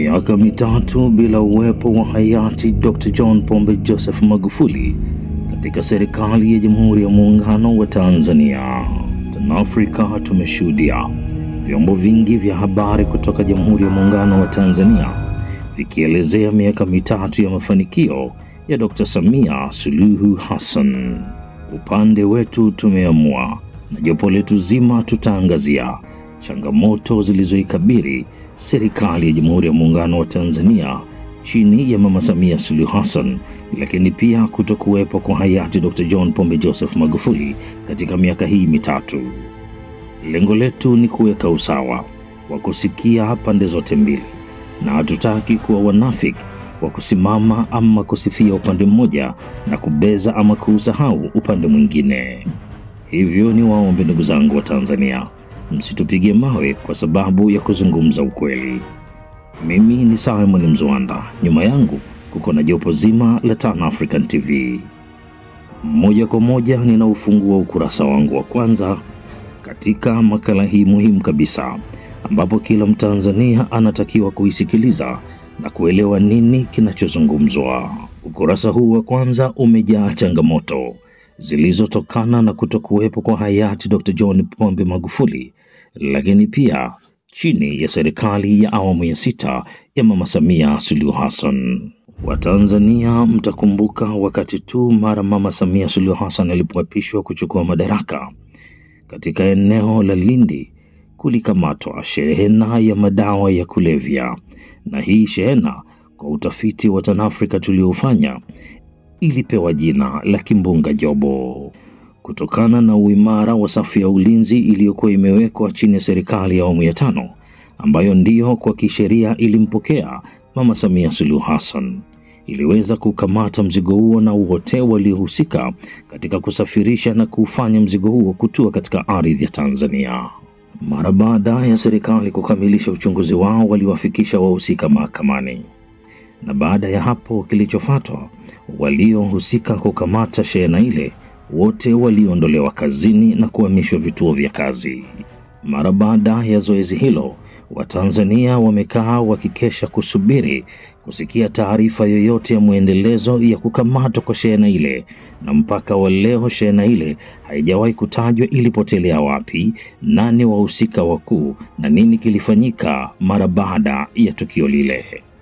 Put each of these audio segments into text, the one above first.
Miaka mitatu bila uwepo wa hayati Dr. John Pombe Joseph Magufuli katika serikali ya Jamhuri ya Muungano wa Tanzania. TanAfrika tumeshuhudia vyombo vingi vya habari kutoka Jamhuri ya Muungano wa Tanzania vikielezea miaka mitatu ya mafanikio ya Dr. Samia Suluhu Hassan. Upande wetu tumeamua na jopo letu zima tutaangazia changamoto zilizoikabili serikali ya Jamhuri ya Muungano wa Tanzania chini ya Mama Samia Suluhu Hassan, lakini pia kutokuwepo kwa hayati Dr. John Pombe Joseph Magufuli katika miaka hii mitatu. Lengo letu ni kuweka usawa wa kusikia pande zote mbili, na hatutaki kuwa wanafiki wa kusimama ama kusifia upande mmoja na kubeza ama kuusahau upande mwingine. Hivyo ni waombe ndugu zangu wa Tanzania, msitupige mawe kwa sababu ya kuzungumza ukweli. Mimi ni Simon Mzwanda, nyuma yangu kuko na jopo zima la Tan African TV. Moja kwa moja ninaufungua ukurasa wangu wa kwanza katika makala hii muhimu kabisa, ambapo kila Mtanzania anatakiwa kuisikiliza na kuelewa nini kinachozungumzwa. Ukurasa huu wa kwanza umejaa changamoto zilizotokana na kutokuwepo kwa hayati Dr. John Pombe Magufuli, lakini pia chini ya serikali ya awamu ya sita ya Mama Samia Suluhu Hassan. Watanzania mtakumbuka wakati tu mara Mama Samia Suluhu Hassan alipoapishwa kuchukua madaraka, katika eneo la Lindi kulikamatwa shehena ya madawa ya kulevya, na hii shehena kwa utafiti wa TanAfrika tuliofanya ilipewa jina la Kimbunga Jobo kutokana na uimara wa safu ya ulinzi iliyokuwa imewekwa chini ya serikali ya awamu ya tano ambayo ndiyo kwa kisheria ilimpokea Mama Samia Suluhu Hassan iliweza kukamata mzigo huo na wote waliohusika katika kusafirisha na kuufanya mzigo huo kutua katika ardhi ya Tanzania. Mara baada ya serikali kukamilisha uchunguzi wao, waliwafikisha wahusika mahakamani, na baada ya hapo kilichofuatwa, waliohusika kukamata shehena ile wote waliondolewa kazini na kuhamishwa vituo vya kazi. Mara baada ya zoezi hilo, Watanzania wamekaa wakikesha kusubiri kusikia taarifa yoyote ya mwendelezo ya kukamatwa kwa shehena ile, na mpaka wa leo shehena ile haijawahi kutajwa ilipotelea wapi, nani wahusika wakuu na nini kilifanyika mara baada ya tukio lile.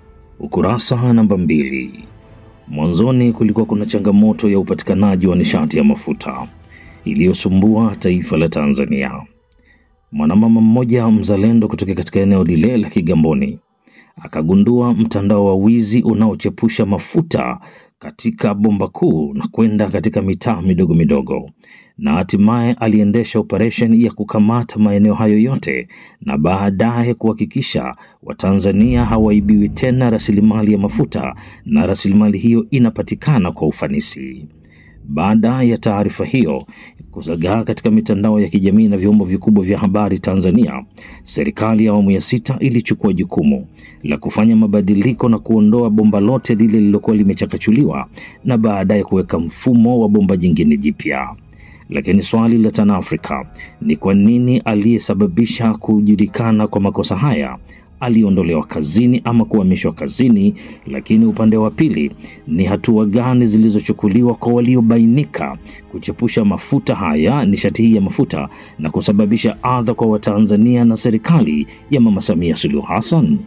Ukurasa namba mbili. Mwanzoni kulikuwa kuna changamoto ya upatikanaji wa nishati ya mafuta iliyosumbua taifa la Tanzania. Mwanamama mmoja mzalendo kutoka katika eneo lile la Kigamboni akagundua mtandao wa wizi unaochepusha mafuta katika bomba kuu na kwenda katika mitaa midogo midogo, na hatimaye aliendesha operesheni ya kukamata maeneo hayo yote na baadaye kuhakikisha Watanzania hawaibiwi tena rasilimali ya mafuta na rasilimali hiyo inapatikana kwa ufanisi. Baada ya taarifa hiyo kuzagaa katika mitandao ya kijamii na vyombo vikubwa vya habari Tanzania, serikali ya awamu ya sita ilichukua jukumu la kufanya mabadiliko na kuondoa bomba lote lile lililokuwa limechakachuliwa na baadaye kuweka mfumo wa bomba jingine jipya. Lakini swali la TanAfrika ni kwa nini aliyesababisha kujulikana kwa makosa haya aliondolewa kazini ama kuhamishwa kazini, lakini upande wa pili ni hatua gani zilizochukuliwa kwa waliobainika kuchepusha mafuta haya, nishati hii ya mafuta, na kusababisha adha kwa Watanzania na serikali ya Mama Samia Suluhu Hassan?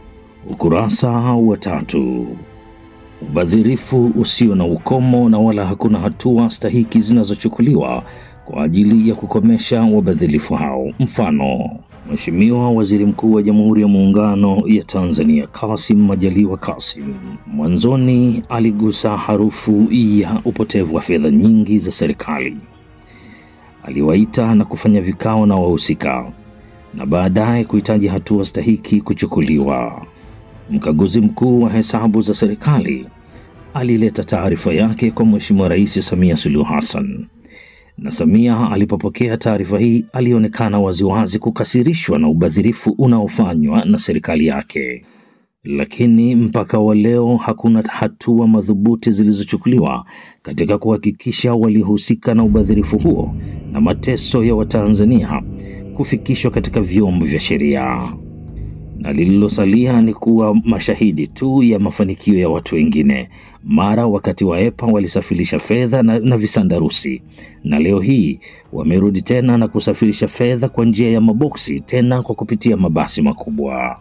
Ukurasa wa tatu. Ubadhirifu usio na ukomo na wala hakuna hatua stahiki zinazochukuliwa kwa ajili ya kukomesha wabadhirifu hao. Mfano, Mheshimiwa Waziri Mkuu wa Jamhuri ya Muungano ya Tanzania Kassim Majaliwa Kassim mwanzoni aligusa harufu ya upotevu wa fedha nyingi za serikali. Aliwaita na kufanya vikao na wahusika na baadaye kuhitaji hatua stahiki kuchukuliwa. Mkaguzi mkuu wa hesabu za serikali alileta taarifa yake kwa Mheshimiwa Rais Samia Suluhu Hassan na Samia alipopokea taarifa hii alionekana waziwazi kukasirishwa na ubadhirifu unaofanywa na serikali yake, lakini mpaka wa leo hakuna hatua madhubuti zilizochukuliwa katika kuhakikisha waliohusika na ubadhirifu huo na mateso ya Watanzania kufikishwa katika vyombo vya sheria. na lililosalia ni kuwa mashahidi tu ya mafanikio ya watu wengine. Mara wakati wa EPA walisafirisha fedha na, na visandarusi, na leo hii wamerudi tena na kusafirisha fedha kwa njia ya maboksi, tena kwa kupitia mabasi makubwa.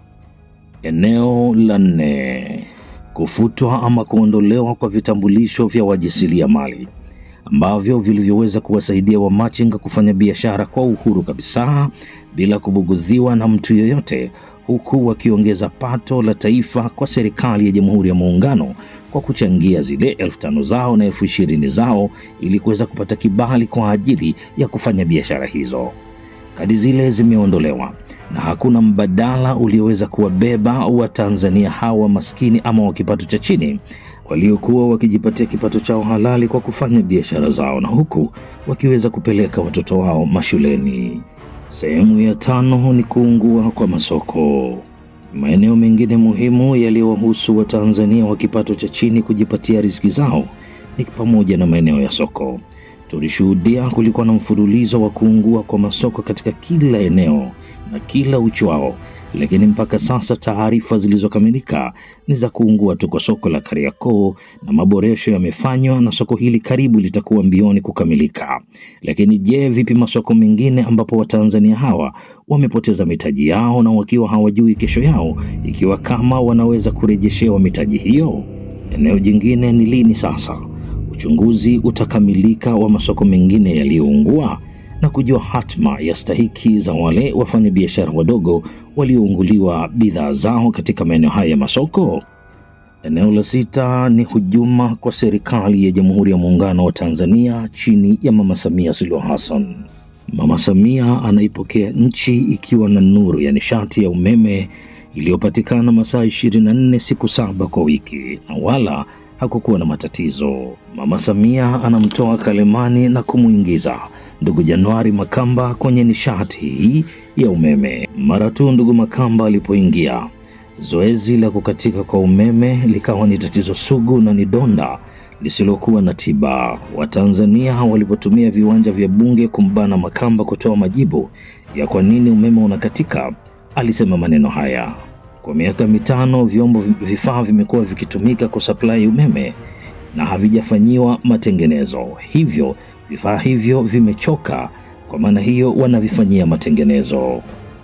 Eneo la nne, kufutwa ama kuondolewa kwa vitambulisho vya wajasiriamali ambavyo vilivyoweza kuwasaidia wamachinga kufanya biashara kwa uhuru kabisa bila kubugudhiwa na mtu yoyote, huku wakiongeza pato la taifa kwa serikali ya Jamhuri ya Muungano kwa kuchangia zile elfu tano zao na elfu ishirini zao ili kuweza kupata kibali kwa ajili ya kufanya biashara hizo. Kadi zile zimeondolewa na hakuna mbadala ulioweza kuwabeba Watanzania hawa maskini ama wa kipato cha chini waliokuwa wakijipatia kipato chao halali kwa kufanya biashara zao na huku wakiweza kupeleka watoto wao mashuleni. Sehemu ya tano ni kuungua kwa masoko. Maeneo mengine muhimu yaliyowahusu Watanzania wa kipato cha chini kujipatia riziki zao ni pamoja na maeneo ya soko. Tulishuhudia kulikuwa na mfululizo wa kuungua kwa masoko katika kila eneo na kila uchwao, lakini mpaka sasa taarifa zilizokamilika ni za kuungua tu kwa soko la Kariakoo, na maboresho yamefanywa na soko hili karibu litakuwa mbioni kukamilika. Lakini je, vipi masoko mengine ambapo Watanzania hawa wamepoteza mitaji yao na wakiwa hawajui kesho yao ikiwa kama wanaweza kurejeshewa mitaji hiyo? Eneo jingine ni lini sasa uchunguzi utakamilika wa masoko mengine yaliyoungua na kujua hatma ya stahiki za wale wafanyabiashara wadogo waliounguliwa bidhaa zao katika maeneo haya ya masoko. Eneo la sita ni hujuma kwa serikali ya Jamhuri ya Muungano wa Tanzania chini ya Mama Samia Suluhu Hassan. Mama Samia anaipokea nchi ikiwa na nuru ya nishati ya umeme iliyopatikana masaa 24 siku saba kwa wiki na wala hakukuwa na matatizo. Mama Samia anamtoa kalemani na kumwingiza ndugu Januari Makamba kwenye nishati hii ya umeme. Mara tu ndugu Makamba alipoingia, zoezi la kukatika kwa umeme likawa ni tatizo sugu na ni donda lisilokuwa na tiba. Watanzania walipotumia viwanja vya bunge kumbana Makamba kutoa majibu ya kwa nini umeme unakatika, alisema maneno haya: kwa miaka mitano vyombo vifaa vimekuwa vikitumika kusaplai umeme na havijafanyiwa matengenezo, hivyo vifaa hivyo vimechoka. Kwa maana hiyo wanavifanyia matengenezo.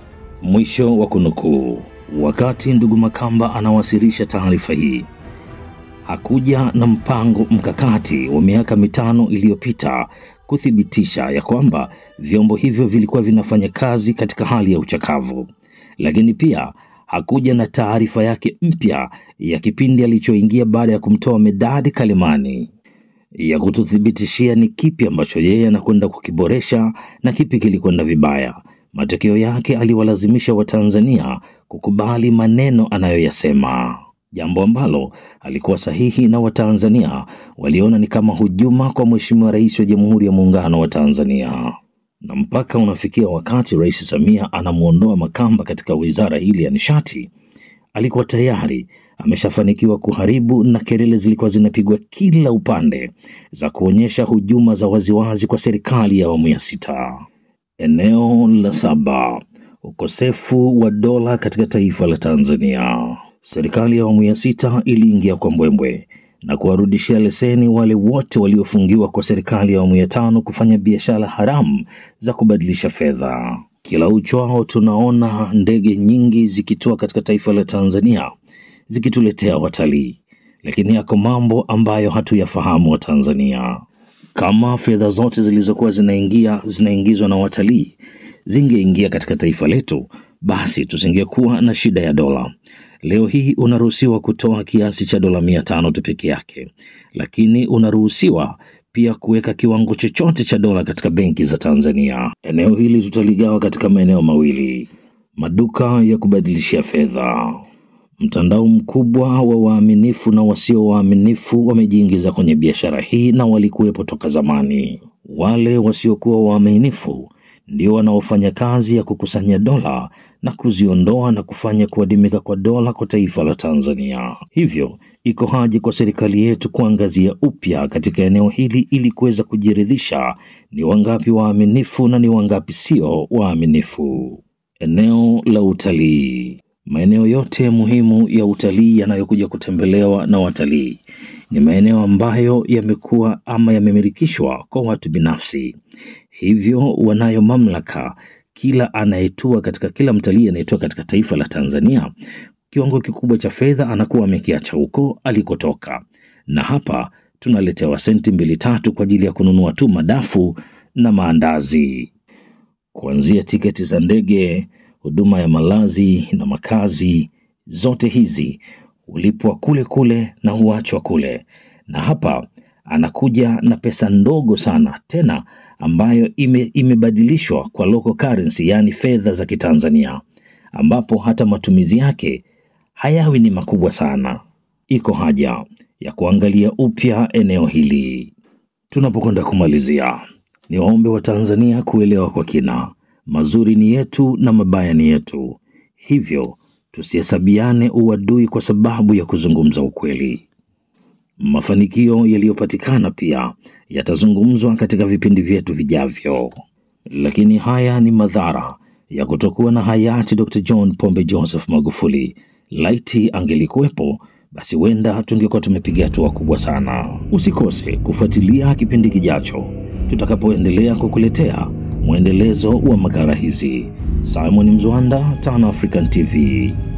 Mwisho wa kunukuu. Wakati ndugu Makamba anawasilisha taarifa hii, hakuja na mpango mkakati wa miaka mitano iliyopita kuthibitisha ya kwamba vyombo hivyo vilikuwa vinafanya kazi katika hali ya uchakavu, lakini pia hakuja na taarifa yake mpya ya kipindi alichoingia baada ya kumtoa Medadi Kalemani ya kututhibitishia ni kipi ambacho yeye anakwenda kukiboresha na kipi kilikwenda vibaya. Matokeo yake aliwalazimisha Watanzania kukubali maneno anayoyasema, jambo ambalo alikuwa sahihi, na Watanzania waliona ni kama hujuma kwa Mheshimiwa Rais wa Jamhuri ya Muungano wa Tanzania na mpaka unafikia wakati Rais Samia anamwondoa Makamba katika wizara hili ya nishati, alikuwa tayari ameshafanikiwa kuharibu, na kelele zilikuwa zinapigwa kila upande za kuonyesha hujuma za waziwazi kwa serikali ya awamu ya sita. Eneo la saba, ukosefu wa dola katika taifa la Tanzania. Serikali ya awamu ya sita iliingia kwa mbwembwe na kuwarudishia leseni wale wote waliofungiwa kwa serikali ya awamu ya tano kufanya biashara haramu za kubadilisha fedha. Kila uchwao tunaona ndege nyingi zikitua katika taifa la Tanzania zikituletea watalii, lakini yako mambo ambayo hatuyafahamu Watanzania. Kama fedha zote zilizokuwa zinaingia zinaingizwa na watalii zingeingia katika taifa letu, basi tusingekuwa na shida ya dola. Leo hii unaruhusiwa kutoa kiasi cha dola mia tano tu peke yake, lakini unaruhusiwa pia kuweka kiwango chochote cha dola katika benki za Tanzania. Eneo hili tutaligawa katika maeneo mawili: maduka ya kubadilishia fedha. Mtandao mkubwa wa waaminifu na wasio waaminifu wamejiingiza kwenye biashara hii na walikuwepo toka zamani. Wale wasiokuwa waaminifu ndio wanaofanya kazi ya kukusanya dola na kuziondoa na kufanya kuadimika kwa dola kwa taifa la Tanzania. Hivyo iko haja kwa serikali yetu kuangazia upya katika eneo hili ili kuweza kujiridhisha ni wangapi waaminifu na ni wangapi sio waaminifu. Eneo la utalii. Maeneo yote muhimu ya utalii yanayokuja kutembelewa na watalii ni maeneo ambayo yamekuwa ama yamemilikishwa kwa watu binafsi, hivyo wanayo mamlaka. Kila anayetua katika kila mtalii anayetua katika taifa la Tanzania, kiwango kikubwa cha fedha anakuwa amekiacha huko alikotoka, na hapa tunaletewa senti mbili tatu kwa ajili ya kununua tu madafu na maandazi, kuanzia tiketi za ndege, huduma ya malazi na makazi, zote hizi hulipwa kule kule na huachwa kule, na hapa anakuja na pesa ndogo sana tena ambayo ime, imebadilishwa kwa local currency, yaani fedha za Kitanzania, ambapo hata matumizi yake hayawi ni makubwa sana. Iko haja ya kuangalia upya eneo hili. Tunapokwenda kumalizia, ni waombe wa Tanzania kuelewa kwa kina, mazuri ni yetu na mabaya ni yetu, hivyo tusihesabiane uadui kwa sababu ya kuzungumza ukweli. Mafanikio yaliyopatikana pia yatazungumzwa katika vipindi vyetu vijavyo, lakini haya ni madhara ya kutokuwa na hayati Dr. John Pombe Joseph Magufuli. Laiti angelikuwepo basi huenda tungekuwa tumepiga hatua kubwa sana. Usikose kufuatilia kipindi kijacho tutakapoendelea kukuletea mwendelezo wa makala hizi. Simon Mzwanda, Tan African TV.